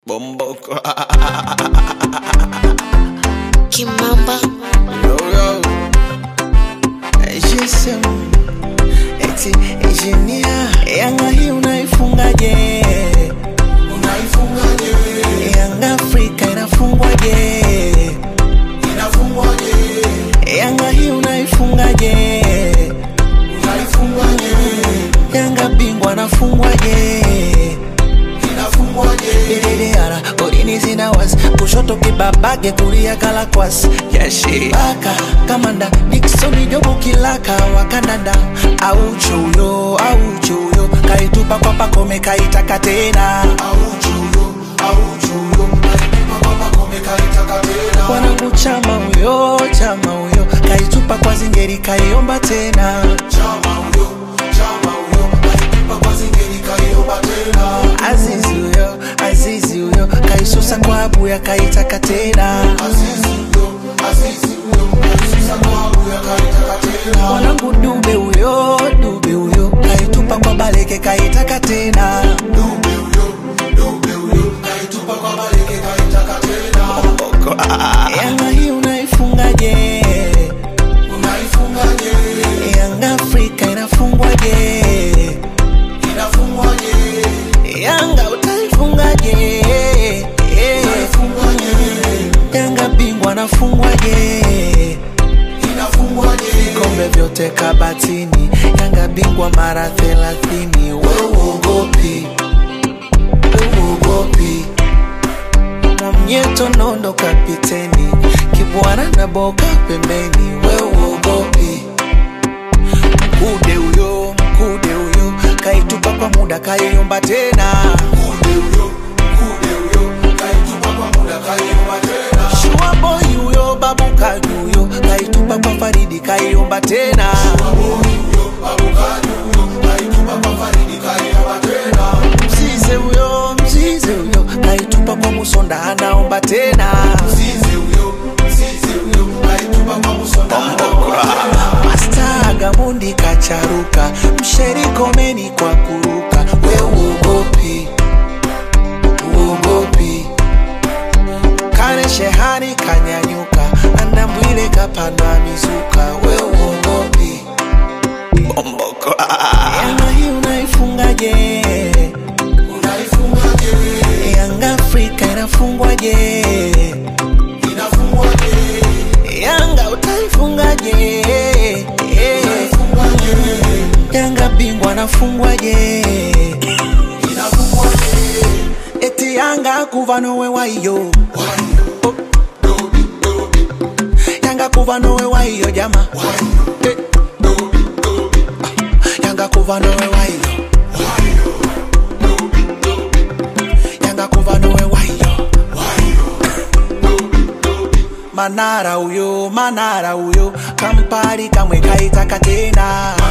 Bomboko. Kimamba yo, yo. GSM. Eti engineer. Yanga hii unaifungaje? Unaifungaje? Yanga Afrika inafungwaje? Inafungwaje? Yanga hii unaifungaje? Unaifungaje? Yanga bingwa anafungwaje? Ililiara, golini zina wasi kushoto kibabage kulia kalakwas yashi baka kamanda Dickson Jobu kilaka wa Canada au chuyo au chuyo kaitupa kwa pakome kaitaka tena wanangu chama huyo chama huyo kaitupa kwa zingeri kaiomba tena Azizi huyo Azizi huyo kaisusa kwa abuya kaitaka tena mwanangu dube huyo dube huyo kaitupa kwa baleke kaitaka tena Yanga hii unaifungaje? Yanga Afrika inafungwaje? Yanga utaifungaje? Yanga bingwa anafungwaje? Vikombe vyote kabatini, Yanga bingwa mara thelathini. Wewe uogopi, wewe uogopi. Mwamnyeto nondo kapiteni, Kibwana na Boka pembeni. Wewe uogopi, mkude huyo, mkude huyo kaitupa kwa muda kaiomba tena. Shua boy huyo babu kaji huyo kaitupa kwa Faridi kaiomba tena. Mzize huyo mzize huyo kaitupa kwa Musonda anaomba tena. Masta Gamundi kacharuka msheri komeni kwa kuruka we uogopi uogopi kane shehani kanyanyuka andambwile kapandwa mizuka we uogopi Yanga hii unaifungaje? Yanga Afrika inafungwaje? Yanga utaifungaje? Yanga bingwa anafungwaje? Eti Yanga kuva nowe waiyo Yanga kuva nowe waiyo jama Eh. Yanga kuva nowe waiyo Yanga kuva nowe waiyo Manara uyo, manara uyo Kampari kamwe kaitaka tena